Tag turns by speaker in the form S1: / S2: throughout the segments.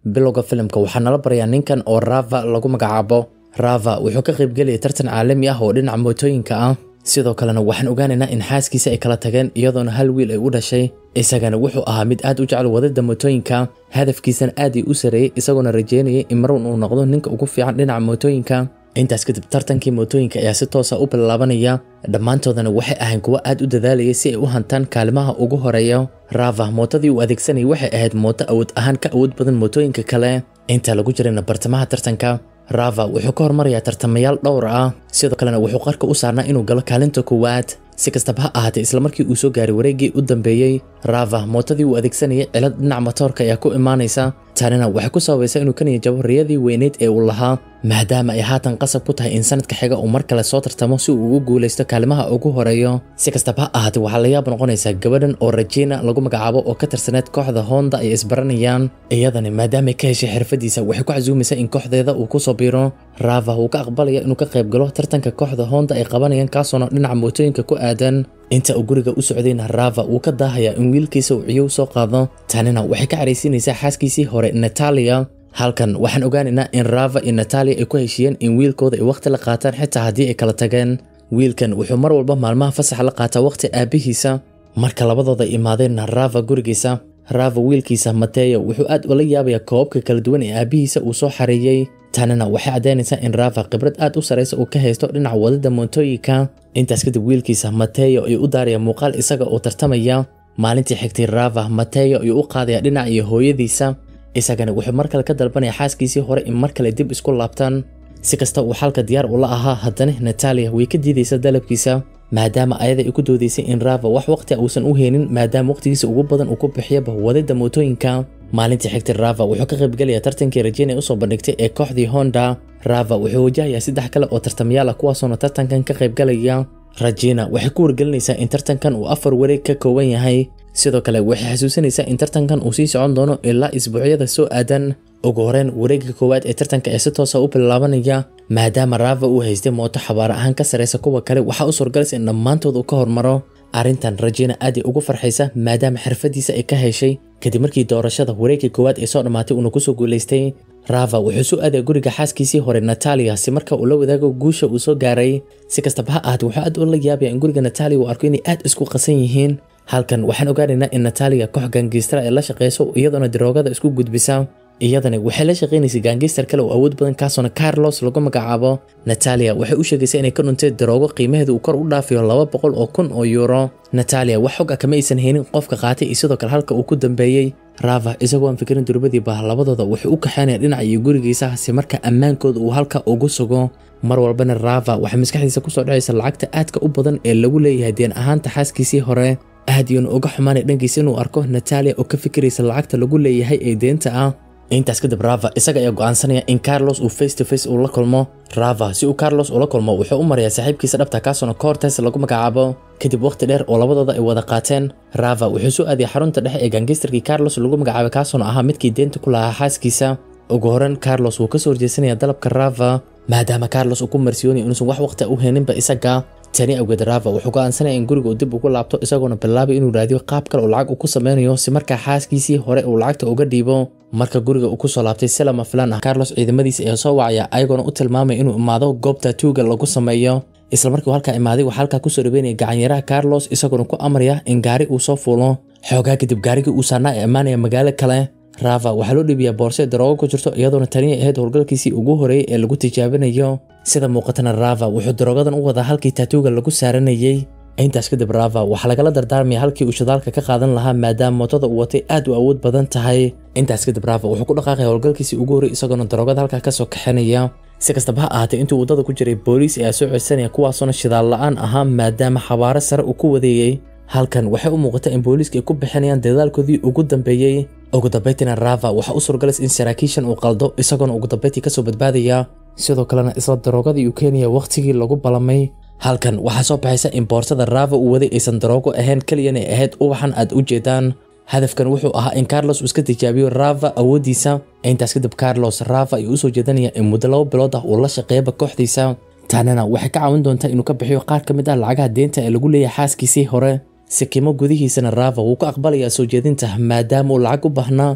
S1: bilowga filimka waxaa nala barayaa ninkan oo rava lagu magacaabo rava wuxuu ka qaybgelaya tartan caalami ah oo dhinaca mootooyinka ah sidoo kalena waxaan ogaanaynaa in xaaskiisa ay kala tageen iyadoona hal wiil ay u dhashay isagana wuxuu ahaa mid aad u jecel wadada mootooyinka hadafkiisana aad ay u sareeyey isagoona rajeynayay in marun uu noqdo ninka ugu fiican dhinaca mootooyinka intaas kadib tartankii mootooyinka ayaa si toosa u bilaabanaya dhammaantoodana waxay ahayn kuwo aad u dadaalayay si ay u hantaan kaalimaha ugu horeeya rava mootadii uu adeegsanayay waxay ahayd mooto awood ahaan ka awood badan mootooyinka kale inta lagu jirayna bartamaha tartanka rava wuxuu ka hormarayaa tartamayaal dhowr ah sidoo kalena wuxuu qarka u saarnaa inuu galo kaalinta koowaad si kastaba ha ahaatee islamarkii uu soo gaaray wareeggii u dambeeyey rava mootadii uu adeegsanayay cilad dhinaca matoorka ayaa ku imaanaysa tanina waxay ku sababaysaa inuu ka niyajabo riyadii weyneyd ee uu lahaa maadaama ay haatan qasab ku tahay in sanadka xiga uu mar kale soo tartamo si uu ugu guulaysto kaalimaha ugu horeeyo si kastaba ha ahaatee waxaa la yaab noqonaysaa gabadhan oo rajina lagu magacaabo oo ka tirsaneed kooxda honda ay isbaranayaan iyadani maadaamay ka heshay xirfadiisa waxay ku casuumaysaa in kooxdeeda uu kusoo biiro rava wuu ka aqbalaya inuu ka qayb galo tartanka kooxda honda ay qabanayaan kaasoona dhinaca mootooyinka ku aadan inta uu guriga u socdayna rava wuu ka daahayaa in wiilkiisa uu ciyow soo qaado tanina waxay ka caraysiinaysaa xaaskiisii hore natalia halkan waxaan ogaanaynaa in rava iyo natalia ay ku heshiiyeen in wiilkooda ay wakhti la qaataan xitaa haddii ay kala tageen wiilkan wuxuu mar walba maalmaha fasaxa la qaataa wakhti aabbihiisa marka labadooda imaadeenna rava gurigiisa rava wiilkiisa mateyo wuxuu aad ula yaabayaa koobabka kala duwan ee aabbihiisa uu soo xareeyey tanina waxay caddaynaysaa in rava khibrad aad u saraysa uu ka haysto dhinaca wadada moontooyinka intaas kadib wiilkiisa mateyo ayuu u daaraya muuqaal isaga oo tartamaya maalintii xigtay rava mateyo ayuu u qaadaya dhinaca iyo hooyadiisa isagana wuxuu mar kale ka dalbanaya xaaskiisii hore in mar kale dib isku laabtaan si kasta uu xalka diyaar ula ahaa haddana natalia way ka diidaysa dalabkiisa maadaama ayada ay ku doodaysay in rava wax waqti uusan u heenin maadaama waqtigiisa ugu badan uu ku bixiyaba wadada mootooyinka maalintii xigtay rava wuxuu ka qaybgelayaa tartankii rajina usoo bandhigtay ee kooxdii honda rava wuxuu wajahayaa saddex kale oo tartamayaal ah kuwaasoona tartankan ka qaybgalaya rajina waxay ku wargelinaysaa in tartankan uu afar wareeg ka kooban yahay sidoo kale waxay xasuusinaysaa in tartankan uu sii socon doono ilaa isbuucyada soo aadan ugu horeyn wareegga koowaad ee tartanka ee si toosa u bilaabanaya maadaama rava uu haystay mooto xabaar ahaan ka saraysa kuwa kale waxaa u suurgalaysa in dhammaantood uu ka hormaro arrintan rajina aad ay ugu farxaysa maadaama xirfadiisa ay ka heshay kadib markii doorashada wareegga koowaad ee soo dhammaatay uuna kusoo guulaystay rava wuxuu soo aadaya guriga xaaskiisii hore natalia si marka uu la wadaago guusha uu soo gaaray si kastaba ha ahaatee wuxuu aad ula yaabaya in guriga natalia uu arko inay aad isku qasan yihiin halkan waxaan ogaanaynaa in natalia koox gaangiistara ay la shaqayso iyadoona daroogada isku gudbisa iyadani waxay la shaqaynaysay gaangiistar kale oo awood badan kaasoona carlos lagu magacaabo natalia waxay u sheegaysaa inay ka dhuntay daroogo qiimaheedu uu kor u dhaafayo laba boqol oo kun oo yuuro natalia wax xog ah kama aysan haynin qofka qaatay iyo sidoo kale halka uu ku dambeeyey rava isagoo aan fikirin durbadiiba labadooda wuxuu u kaxaynaya dhinaca iyo gurigiisa si marka ammaankooda uu halka ugu sugo mar walbana rava waxay maskaxdiisa kusoo dhacaysa lacagta aadka u badan ee lagu leeyahay deen ahaanta xaaskiisii hore aad iyuuna uga xumaanay dhankiisa inuu arko natalia oo ka fikiraysa lacagta lagu leeyahay ee deenta ah intaas kadib rava isaga ayaa go'aansanaya in carlos uu face to face uu la kulmo rava si uu carlos ula kulmo wuxuu u marayaa saaxiibkiisa dhabta kaasoona cortes lagu magacaabo kadib waqti dheer oo labadooda ay wada qaateen rava wuxuu soo aadiyay xarunta dhexe ee gangistarkii carlos lagu magacaabay kaasoona ahaa midkii deenta ku lahaa xaaskiisa ugu horeyn carlos wuu kasoo horjeesanaya dalabka rava maadaama carlos uu ku marsiyoonaya inuusan wax waqti u heeninba isaga tani awgeed rava wuxuu go'aansanaya in guriga uu dib ugu laabto isagoona bilaabay inuu raadiyo qaab kale oo lacag uu ku sameynayo si markaa xaaskiisii hore uu lacagta uga dhiibo marka guriga uu kusoo laabtay si lama filan ah carlos ciidamadiisa ayaa soo wacaya ayagoona u tilmaamaya inuu imaado goobta tuuga lagu sameeyo isla markii halkaa imaaday waxaa halkaa kusoo dhaweynaya gacanyaraha carlos isagoona ku amraya in gaari uu soo fuulo xoogaa kadib gaarigii uu saarnaa ee ammaanaya magaalo kale rava waxaa loo dhiibiyaa boorse daroogo ku jirto iyadoona taniya ahayd howlgalkiisii ugu horeeyey ee lagu tijaabinayo sida muuqatana rava wuxuu daroogadan u wadaa halkii taatuuga lagu saaranayey intaas kadib rava waxaa lagala dardaarmaya halkii uu shidaalka ka qaadan lahaa maadaama mootada uu watay aad u awood badan tahay intaas kadib rava wuxuu ku dhaqaaqaya howlgalkiisii ugu horrey isagoona daroogada halkaa kasoo kaxinaya si kastaba ha ahaatee intuu waddada ku jiray booliis ayaa soo codsanaya kuwaasoona shidaal la-aan ahaa maadaama xabaaro sare uu ku wadeeyey halkan waxay u muuqata in booliiska ay ku bixinayaan dadaalkoodii ugu dambeeyey ugu dambaytina rava waxaa u suurgalas in saraakiishan uu qaldo isagoona ugu dambayntii kasoo badbaadaya sidoo kalena isla daroogadii uu keenaya wakhtigii lagu balamay halkan waxaa soo baxaysa in boorsada rava uu waday aysan daroogo ahayn keliyan ay ahayd ubaxan aad u jeedaan hadafkan wuxuu ahaa in carlos uu iska tijaabiyo rava awooddiisa intaas kadib carlos rava ayuu usoo jeedanaya in muddo laba bilood ah uu la shaqeeyaba kooxdiisa taanina waxay ka caawin doontaa inuu ka bixiyo qaar ka mid ah lacagaha deenta ee lagu leeyahay xaaskiisii hore sikimo gudihiisana rava wuu ku aqbalayaa soo jeedinta maadaama uu lacag u baahnaa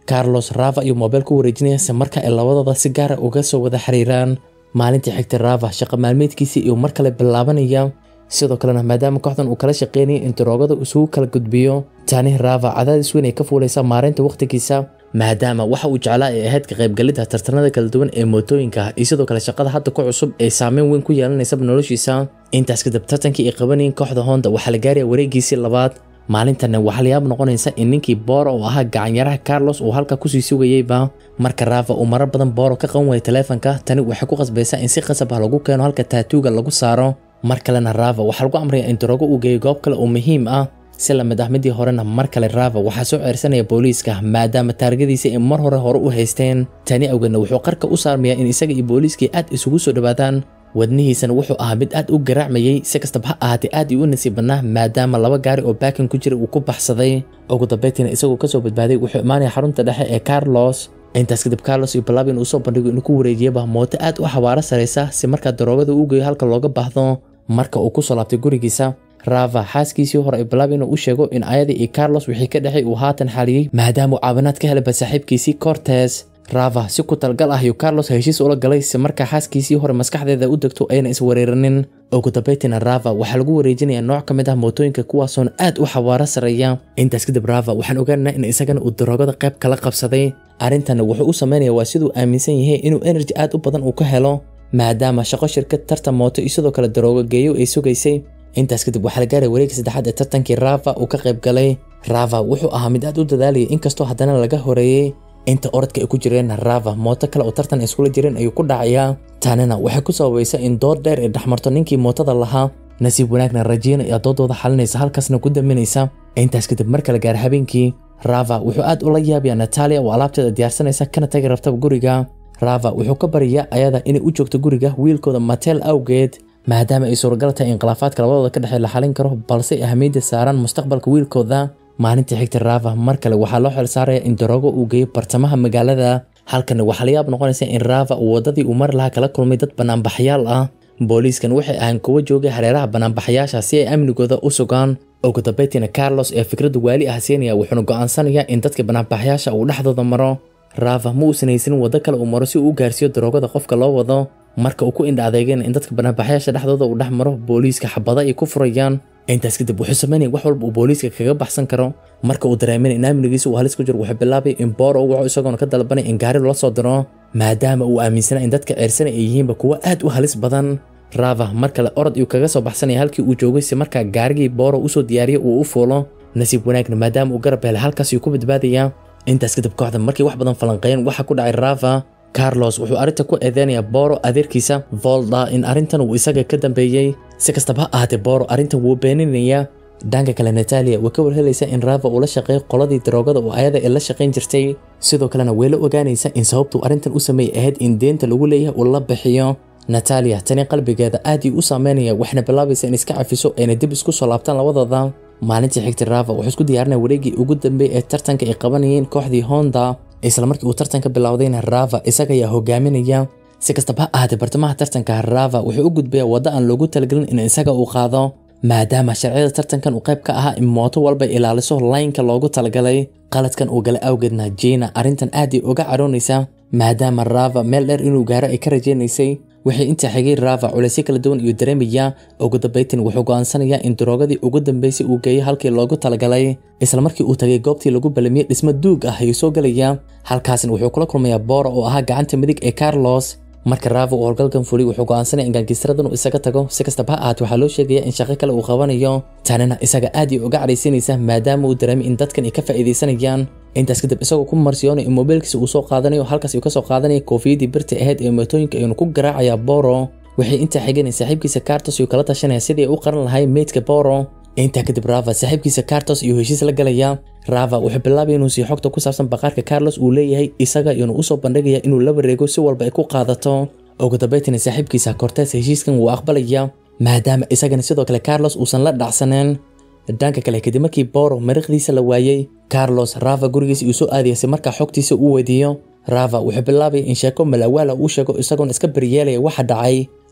S1: carlos rava ayuu moobeel ku wareejinaya si marka ay labadooda si gaara uga soo wada xiriiraan maalintii xigtay rava shaqo maalmeedkiisii iyuu mar kale bilaabanaya sidoo kalena maadaama kooxdan uu kala shaqeynaya in daroogada isugu kala gudbiyo tani rava cadaadis weyn ay ka fuulaysa maareynta wakhtigiisa maadaama waxa uu jeclaa ay ahayd ka qaybgalidda tartanada kala duwan ee mootooyinka iyo sidoo kale shaqada hadda ku cusub ee saameyn weyn ku yeelanaysaba noloshiisa intaas kadib tartankii ay qabanayeen kooxda honda waxaa la gaaraya wareegiisii labaad maalintanna waxaa la yaab noqonaysa in ninkii booro oo ahaa gacanyaraha carlos uu halka kusii sugayeyba marka rava uu marar badan booro ka qaban waaya taleefanka tani waxay ku qasbaysaa in si qasab ah lagu keeno halka taatuuga lagu saaro mar kalena rava waxaa lagu amraya in daroogo uu geeyo goob kale oo muhiim ah si lamid ah midii horena mar kale rava waxaa soo ceersanaya booliiska maadaama taargadiisa ay mar hore hore u haysteen tani awgeedna wuxuu qarka u saarmayaa in isaga iyo booliiskii aad isugu soo dhowaadaan wadnihiisana wuxuu ahaa mid aad u garaacmayey si kastaba ha ahaatee aad ii u nasiib badnaa maadaama laba gaari oo baakin ku jira uu ku baxsaday ugu dambeyntiina isagoo kasoo badbaaday wuxuu imaanaya xarunta dhexe ee carlos intaas kadib carlos iyo balabin uu soo bandhigo inuu ku wareejiyaba mooto aad u xawaaro saraysa si markaa daroogada uu geeyo halka looga baahdo marka uu kusoo laabtay gurigiisa rava xaaskiisii hore ay balabin u sheego in ayadii iyo carlos wixii ka dhexay uu haatan xaliyey maadaama uu caawinaad ka helayba saaxiibkiisii cortes rava si ku talgal ah ayuu carlos heshiis ula galay si markaa xaaskiisii hore maskaxdeeda u degto ayna iswareeranin ugu dambeyntiina rava waxaa lagu wareejinayaa nooc ka mid ah mootooyinka kuwaasoon aad u xawaaro sareeya intaas kadib rava waxaan ogaanaa in isagana uu daroogada qayb kala qabsaday arrintanna wuxuu u sameynaya waa siduu aaminsan yahay inuu energy aad u badan uu ka helo maadaama shaqo shirkad tartan mooto iyo sidoo kale daroogo geeyo ay sugaysay intaas kadib waxaa la gaaray wareegga saddexaad ee tartankii rava uu ka qayb galay rava wuxuu ahaa mid aad u dadaalayay inkastoo haddana laga horeeyey inta orodka ay ku jireen rava mooto kale oo tartan iskula jireen ayuu ku dhacayaa tanina waxay ku sababaysa in dood dheer ay dhexmarto ninkii mootada lahaa nasiib wanaagna rajiina ayaa doodooda xalinaysa halkaasna ku daminaysa intaas kadib marka la gaara habeenkii rava wuxuu aad ula yaabayaa natalia oo alaabteeda diyaarsanaysa kana tagi rabtaba guriga rava wuxuu ka baryayaa ayada inay u joogto guriga wiilkooda matel awgeed maadaama ay suuragal tahay in khilaafaadka labadooda ka dhexey la xalin karo balse ay ahmiyadda saaraan mustaqbalka wiilkooda maalintii xigta rava mar kale waxaa loo xil saaraya in daroogo uu geeyo bartamaha magaalada halkana waxaa la yaab noqonaysa in rava uu waddadii uu mari lahaa kala kulmay dad banaanbaxyaal ah booliiskan waxay ahaan kuwa joogay hareeraha banaanbaxayaasha si ay amnigooda u sugaan ugu dambeyntiina carlos ee fikradda waali ah siinaya wuxuuna go'aansanayaa in dadka banaanbaxayaasha uu dhexdooda maro rava ma uusan haysanin waddo kale uu maro si uu u gaarsiiyo daroogada qofka loo wado marka uu ku indha adeegeen in dadka banaanbaxayaasha dhexdooda uu dhex maro booliiska xabada ay ku furayaan intaas kadib wuxuu sameynaya wax walba uu booliiska kaga baxsan karo marka uu dareemin in amnigiisa uu halis ku jiro wuxuu bilaabay in booro u waco isagoona ka dalbanay in gaari loo soo diro maadaama uu aaminsanaa in dadka ceersana ay yihiinba kuwo aad u halis badan rava mar kale orod iyuu kaga soo baxsanaya halkii uu joogay si markaa gaarigii booro usoo diyaariya uu u fuulo nasiib wanaagna maadaama uu garab helay halkaas ayuu ku badbaadayaa intaas kadib kooxda markii wax badan falanqeeyeen waxaa ku dhacay rava carlos wuxuu arrinta ku eedeynayaa booro adeerkiisa volda in arrintan uu isaga ka dambeeyey si kastaba ha ahaatee booro arrintan wuu beeninayaa dhanka kale natalia way ka warhelaysa in rava uu la shaqeeyo qoladii daroogada oo ayada ee la shaqayn jirtay sidoo kalena way la ogaanaysa in sababtuu arrintan u sameeyay ahayd in deenta lagu leeyahay uu la bixiyo natalia tani qalbigeeda aad ii u saameynaya waxna bilaabaysa in iska cafiso ayna dib isku soo laabtaan labadooda maalintii xigtay rava wuxuu isku diyaarinaya wareegii ugu dambeeyay ee tartanka ay qabanayeen kooxdii honda isla markii uu tartanka bilowdayna rava isaga ayaa hogaaminaya si kastaba ha ahaatee bartamaha tartanka rava wuxuu u gudbaya waddo aan loogu talagelin in isaga uu qaado maadaama sharciyada tartankan uu qayb ka ahaa in mooto walba ilaaliso laynka loogu talagalay qaladkan uu galay awgeedna jina arrintan aad ay uga caroonaysa maadaama rava meel dheer inuu gaaro ay ka rajaynaysay waxay intaa xigay rava culaysyo kala duwan iyo dareemaya ugu dambaytin wuxuu go'aansanayaa in daroogadii ugu dambaysay uu geeyo halkii loogu talagalay isla markii uu tagay goobtii lagu balamiyey dhismo duug ah ayuu soo gelaya halkaasna wuxuu kula kulmayaa boora oo ahaa gacanta midig ee carlos marka rava uu howlgalkan fulay wuxuu go'aansanaya in gaangiistaradan uu isaga tago si kastaba ha ahaatee waxaa loo sheegaya in shaqo kale uu qabanayo tanina isaga aad ay uga cadhaysanaysa maadaama uu dareemay in dadkan ay ka faa'iidaysanayaan intaas kadib isagoo ku marsiyoonay in moobeelkiisa uu soo qaadanayo halkaas uu ka soo qaadanaya koofiyadii birta ahayd ee mootooyinka ayuuna ku garaacayaa boro waxay intaa xigeen in saaxiibkiisa cartos uu kala tashanaya sidii ay u qaran lahay meydka boro intaa kadib rava saaxiibkiisa cartos iyo heshiis la galaya rava wuxuu bilaabay inuu sii xogta ku saabsan baqaarka carlos uu leeyahay isaga iyuuna usoo bandhigaya inuu la wareego si walba ay ku qaadato ugu dambaytina saaxiibkiisa cortes heshiiskan wuu aqbalaya maadaama isagana sidoo kale carlos uusan la dhacsaneen dhanka kale kadib markii boro mariiqdiisa la waayey carlos rava gurigiisa uu soo aadaya si markaa xogtiisa uu weydiiyo rava wuxuu bilaabaya in sheeko malawaala uu sheego isagoona iska baryeelaya waxa dhacay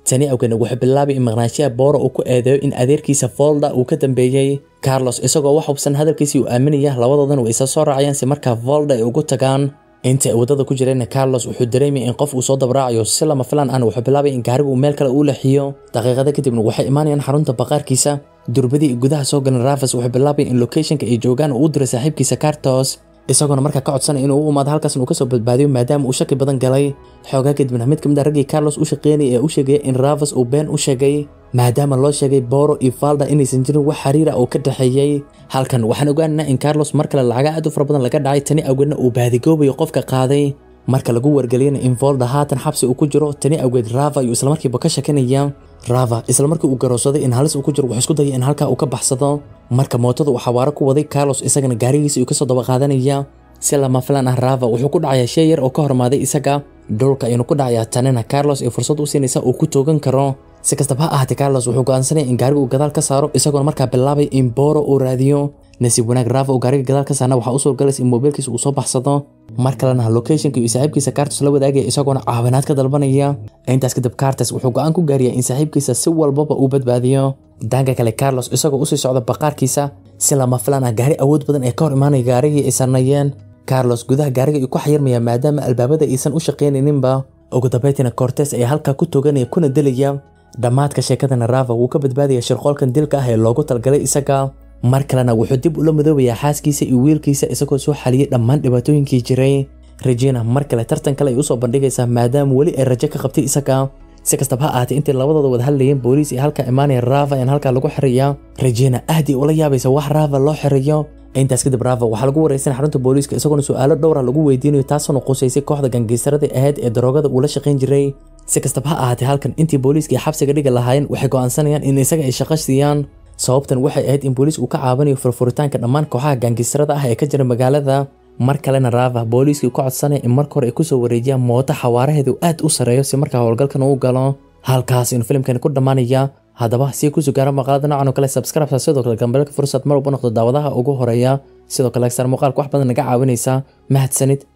S1: tani awgeedna wuxuu bilaabay in maqnaashiyaha booro uu ku eedeeyo in adeerkiisa volda uu ka dambeeyey carlos isagoo wax hubsan hadalkiisii uu aaminaya labadoodan way isa soo raacayaan si markaa volda ay ugu tagaan inta ay waddada ku jireenna carlos wuxuu dareemayay in qof uu soo dabraacayo si lama filaan ahna wuxuu bilaabay in gaarigu uu meel kale uu leexiyo daqiiqada kadibna waxay imaanayaan xarunta baqaarkiisa durbadii gudaha soo galan ravas wuxuu bilaabay in locationka ay joogaan uu u diray saaxiibkiisa cartos isagoona markaa ka codsanaya inuu u imaado halkaasna uu kasoo badbaadiyo maadaama uu shaki badan galay xoogaa kadibna mid ka mid a raggii carlos u shaqeynaya ee u sheegaya in ravas uu been u sheegay maadaama loo sheegay boro iyo falda inaysan jirin wax xiriira oo ka dhexeeyey halkan waxaan ogaanaynaa in carlos mar kale lacaga aad u fara badan laga dhacay tani awgeedna uu baadigoobayo qofka qaaday marka lagu wargeliyana in volda haatan xabsi uu ku jiro tani awgeed rava ayuu islamarkiiba ka shakinaya rava islamarkii uu garowsaday in halis uu ku jiro wuxuu isku dayay in halkaa uu ka baxsado marka mootada uu xawaaro ku waday carlos isagana gaarigiisa uu kasoo daba qaadanaya si lama filan ah rava wuxuu ku dhacayaa shay yar oo ka hormaaday isaga dhulka ayuunu ku dhacayaa tanina carlos ay fursad u siinaysa uu ku toogan karo si kastaba ha ahaatee carlos wuxuu go'aansanaya in gaariga uu gadaal ka saaro isagoona markaa bilaabay in boro uu raadiyo nasiib wanaag rava uu gaariga gadaal ka saarna waxaa u suurgalaysa in moobiilkiisa uu soo baxsado mar kalena locationka iyo saaxiibkiisa cartos la wadaagaya isagoona caawinaad ka dalbanaya intaas kadib cartes wuxuu go'aan ku gaariyaa in saaxiibkiisa si walbaba uu badbaadiyo dhanka kale carlos isagoo usii socda baqaarkiisa si lama filaan ah gaari awood badan ee ka hor imaanaya gaarigii ay sarnayeen carlos gudaha gaariga uu ku xayirmaya maadaama albaabada aysan u shaqaynayninba ugu dambeyntiina cortes ayaa halkaa ku toganaya kuna dilaya dhammaadka sheekadana rava wuu ka badbaadaya shirqoolkan dilka ah ee loogu talgalay isaga mar kalena wuxuu dib ula madoobayaa xaaskiisa iyo wiilkiisa isagoo soo xaliyey dhammaan dhibaatooyinkii jiray regina mar kale tartan kale ay usoo bandhigaysaa maadaama weli ay rajo ka qabtay isaga si kastaba ha ahaatee intay labadooda wada hadlayeen booliis iyo halkaa imaanaya rava in halkaa lagu xiriya regina aad ay ula yaabaysa wax rava loo xiriyo intaas kadib rava waxaa lagu wareysan xarunta booliiska isagoona su-aalo dhowra lagu weydiinayo taasoona qusaysay kooxda gangiisarada ahayd ee daroogada uu la shaqayn jiray si kastaba ha ahaatee halkan intii booliiska xabsiga dhiga lahaayeen waxay go'aansanayaan in isaga ay shaqo siiyaan sababtan waxay ahayd in booliis uu ka caawinayo furfuritaanka dhammaan kooxaha gaangisarada ah ee ka jira magaalada mar kalena rava booliiskii ku codsanaya in marka hore ay kusoo wareejiyaan mooto xawaaraheedu aad u sareeyo si markaa howlgalkan uu galo halkaas inuu filimkani ku dhammaanaya haddaba si kusoo gaara maqaalada noocan oo kale subscribe sidoo kale gambalka fursad mar walba noqdo daawadaha ugu horeeya sidoo kale agsar muuqaalka wax badan naga caawinaysa mahadsanid